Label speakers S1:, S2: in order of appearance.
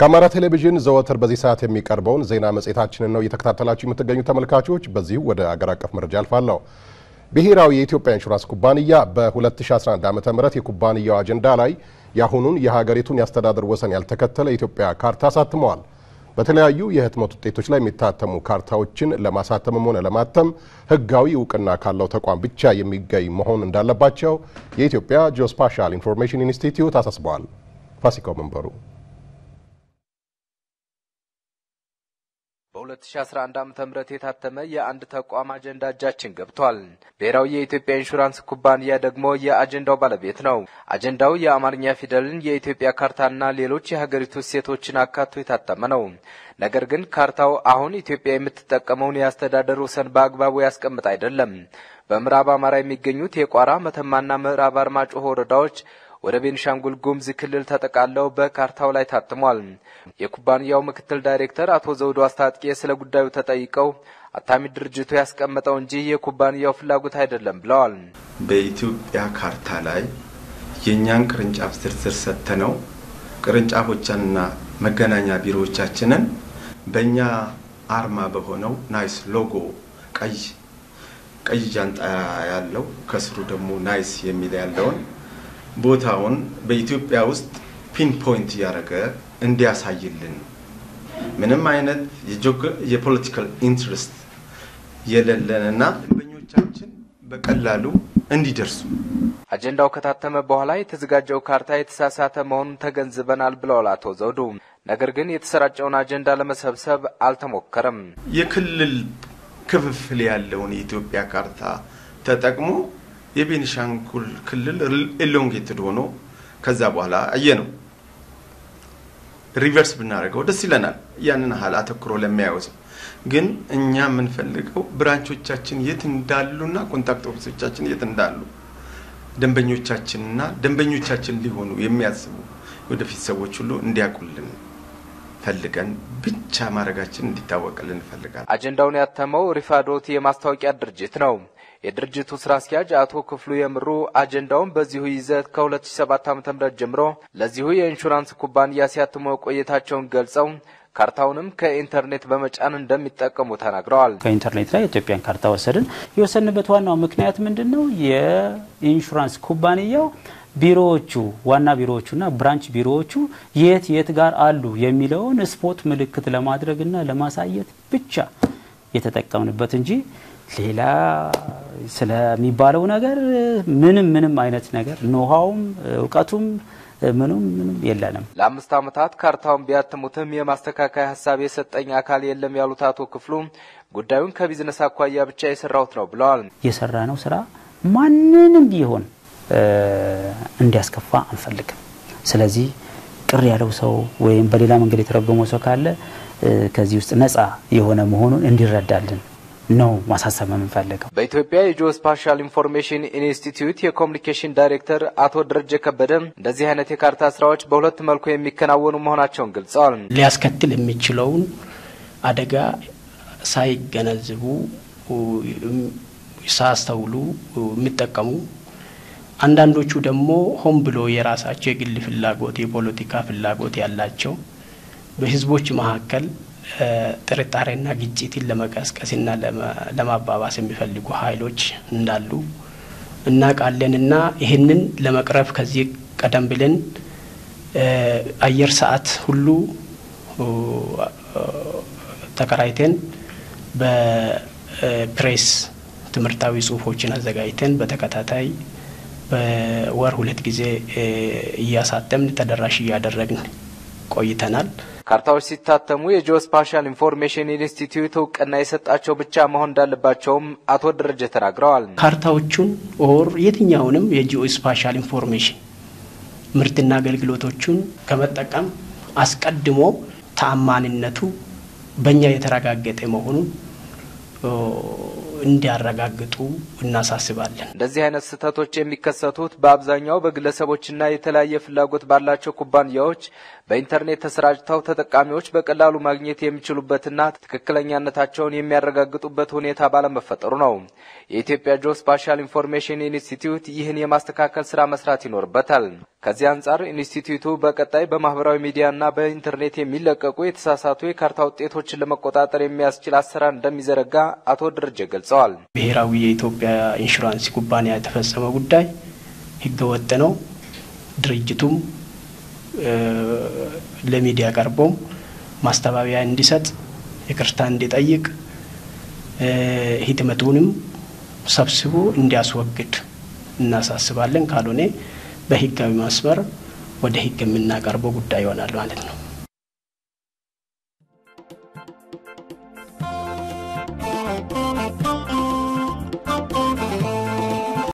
S1: ከአማራ ቴሌቪዥን ዘወትር በዚህ ሰዓት የሚቀርበውን ዜና መጽሔታችንን ነው እየተከታተላችሁ የምትገኙ ተመልካቾች። በዚሁ ወደ አገር አቀፍ መረጃ አልፋለሁ። ብሔራዊ የኢትዮጵያ ኢንሹራንስ ኩባንያ በ2011 ዓ ም የኩባንያው አጀንዳ ላይ የአሁኑን የሀገሪቱን የአስተዳደር ወሰን ያልተከተለ የኢትዮጵያ ካርታ አሳትመዋል። በተለያዩ የህትመት ውጤቶች ላይ የሚታተሙ ካርታዎችን ለማሳተምም ሆነ ለማተም ህጋዊ እውቅና ካለው ተቋም ብቻ የሚገኝ መሆን እንዳለባቸው የኢትዮጵያ ጂኦስፓሻል ኢንፎርሜሽን ኢንስቲትዩት አሳስበዋል። ፋሲካው መንበሩ
S2: በ2011 ዓ ም የታተመ የአንድ ተቋም አጀንዳ እጃችን ገብቷል። ብሔራዊ የኢትዮጵያ ኢንሹራንስ ኩባንያ ደግሞ የአጀንዳው ባለቤት ነው። አጀንዳው የአማርኛ ፊደልን፣ የኢትዮጵያ ካርታና ሌሎች የሀገሪቱ እሴቶችን አካቶ የታተመ ነው። ነገር ግን ካርታው አሁን ኢትዮጵያ የምትጠቀመውን የአስተዳደር ወሰን በአግባቡ ያስቀምጥ አይደለም። በምዕራብ አማራ የሚገኙት የቋራ መተማና ምዕራብ አርማጭሆ ወረዳዎች ወደ ቤንሻንጉል ጉሙዝ ክልል ተጠቃለው በካርታው ላይ ታትሟል። የኩባንያው ምክትል ዳይሬክተር አቶ ዘውዶ አስታጥቄ ስለ ጉዳዩ ተጠይቀው አታሚ ድርጅቱ ያስቀመጠው እንጂ የኩባንያው ፍላጎት አይደለም ብለዋል።
S3: በኢትዮጵያ ካርታ ላይ የእኛን ቅርንጫፍ ዝርዝር ሰጥተነው ቅርንጫፎቻንና መገናኛ ቢሮዎቻችንን በእኛ አርማ በሆነው ናይስ ሎጎ ቀይ ቀይ ጃንጣ ያለው ከስሩ ደግሞ ናይስ የሚል ያለውን ቦታውን በኢትዮጵያ ውስጥ ፒን ፖይንት እያደረገ እንዲያሳይልን ምንም አይነት የፖለቲካል ኢንትረስት የሌለንና ደንበኞቻችን በቀላሉ እንዲደርሱ
S2: አጀንዳው ከታተመ በኋላ የተዘጋጀው ካርታ የተሳሳተ መሆኑን ተገንዝበናል ብለዋል አቶ ዘውዱ። ነገር ግን የተሰራጨውን አጀንዳ ለመሰብሰብ አልተሞከረም።
S3: የክልል ክፍፍል ያለውን የኢትዮጵያ ካርታ ተጠቅሞ የቤኒሻንጉል ክልል ኤሎንጌትድ ሆኖ ከዛ በኋላ አየ ነው ሪቨርስ ብናደርገው ደስ ይለናል። ያንን ያህል አተኩሮ ለሚያየው ሰው ግን እኛ የምንፈልገው ብራንቾቻችን የት እንዳሉና ኮንታክት ኦፊሶቻችን የት እንዳሉ ደንበኞቻችንና ደንበኞቻችን ሊሆኑ የሚያስቡ ወደፊት ሰዎች ሁሉ እንዲያውቁልን ፈልገን ብቻ ማድረጋችን እንዲታወቅልን እንፈልጋለን።
S2: አጀንዳውን ያተመው ሪፋዶት የማስታወቂያ ድርጅት ነው። የድርጅቱ ስራ አስኪያጅ አቶ ክፍሉ የምሩ አጀንዳውን በዚሁ ይዘት ከ2007 ዓ.ም ጀምሮ ለዚሁ የኢንሹራንስ ኩባንያ ሲያትሙ ቆይታቸውን ገልጸው ካርታውንም ከኢንተርኔት በመጫን እንደሚጠቀሙ ተናግረዋል።
S4: ከኢንተርኔት ላይ የኢትዮጵያን ካርታ ወሰድን። የወሰንበት ዋናው ምክንያት ምንድን ነው? የኢንሹራንስ ኩባንያው ቢሮዎቹ ዋና ቢሮዎቹና ብራንች ቢሮዎቹ የት የት ጋር አሉ የሚለውን ስፖት ምልክት ለማድረግና ለማሳየት ብቻ የተጠቀምንበት እንጂ ሌላ ስለሚባለው ነገር ምንም ምንም አይነት ነገር ኖሃውም እውቀቱም ምንም ምንም የለንም።
S2: ለአምስት ዓመታት ካርታውን ቢያትሙትም የማስተካከያ ሀሳብ የሰጠኝ አካል የለም ያሉት አቶ ክፍሉ ጉዳዩን ከቢዝነስ አኳያ ብቻ የሰራሁት ነው ብለዋል።
S4: የሰራ ነው ስራ ማንንም ቢሆን እንዲያስከፋ አንፈልግም። ስለዚህ ቅር ያለው ሰው ወይም በሌላ መንገድ የተረጎመው ሰው ካለ ከዚህ ውስጥ ነፃ የሆነ መሆኑን እንዲረዳልን ነው ማሳሰብ የምንፈልገው።
S2: በኢትዮጵያ የጂኦስፓሻል ኢንፎርሜሽን ኢንስቲትዩት የኮሚኒኬሽን ዳይሬክተር አቶ ደረጀ ከበደ እንደዚህ አይነት የካርታ ስራዎች በሁለት መልኩ የሚከናወኑ መሆናቸውን ገልጸዋል።
S5: ሊያስከትል የሚችለውን አደጋ ሳይገነዝቡ ሳያስተውሉ የሚጠቀሙ አንዳንዶቹ ደግሞ ሆን ብሎ የራሳቸው የግል ፍላጎት የፖለቲካ ፍላጎት ያላቸው በህዝቦች መካከል ጥርጣሬና ግጭትን ለመቀስቀስና ለማባባስ የሚፈልጉ ኃይሎች እንዳሉ እናውቃለንና ይህንን ለመቅረፍ ከዚህ ቀደም ብለን አየር ሰዓት ሁሉ ተከራይተን በፕሬስ ትምህርታዊ ጽሁፎችን አዘጋጅተን በተከታታይ በወር ሁለት ጊዜ እያሳተምን ተደራሽ እያደረግን ቆይተናል።
S2: ካርታዎች ሲታተሙ የጂኦስፓሻል ኢንፎርሜሽን ኢንስቲትዩት እውቅና የሰጣቸው ብቻ መሆን እንዳለባቸውም አቶ ደረጀ ተናግረዋል።
S5: ካርታዎቹን ኦር የትኛውንም የጂኦስፓሻል ኢንፎርሜሽን ምርትና አገልግሎቶቹን ከመጠቀም አስቀድሞ ተአማንነቱ በእኛ የተረጋገጠ መሆኑን እንዲያረጋግጡ እናሳስባለን።
S2: እንደዚህ አይነት ስህተቶች የሚከሰቱት በአብዛኛው በግለሰቦችና የተለያየ ፍላጎት ባላቸው ኩባንያዎች በኢንተርኔት ተሰራጭተው ተጠቃሚዎች በቀላሉ ማግኘት የሚችሉበትና ትክክለኛነታቸውን የሚያረጋግጡበት ሁኔታ ባለመፈጠሩ ነው። የኢትዮጵያ ጂኦ ስፓሻል ኢንፎርሜሽን ኢንስቲትዩት ይህን የማስተካከል ስራ መስራት ይኖርበታል። ከዚህ አንጻር ኢንስቲትዩቱ በቀጣይ በማህበራዊ ሚዲያና በኢንተርኔት የሚለቀቁ የተሳሳቱ የካርታ ውጤቶችን ለመቆጣጠር የሚያስችል አሰራር እንደሚዘረጋ አቶ ደረጀ ገልጸዋል።
S5: ብሔራዊ የኢትዮጵያ ኢንሹራንስ ኩባንያ የተፈጸመ ጉዳይ ህገወጥ ነው። ድርጅቱም ለሚዲያ ቀርቦም ማስተባበያ እንዲሰጥ ይቅርታ እንዲጠይቅ ህትመቱንም ሰብስቦ እንዲያስወግድ እናሳስባለን። ካልሆነ በህጋዊ መስመር ወደ ህግ የምናቀርበው ጉዳይ ይሆናል ማለት ነው።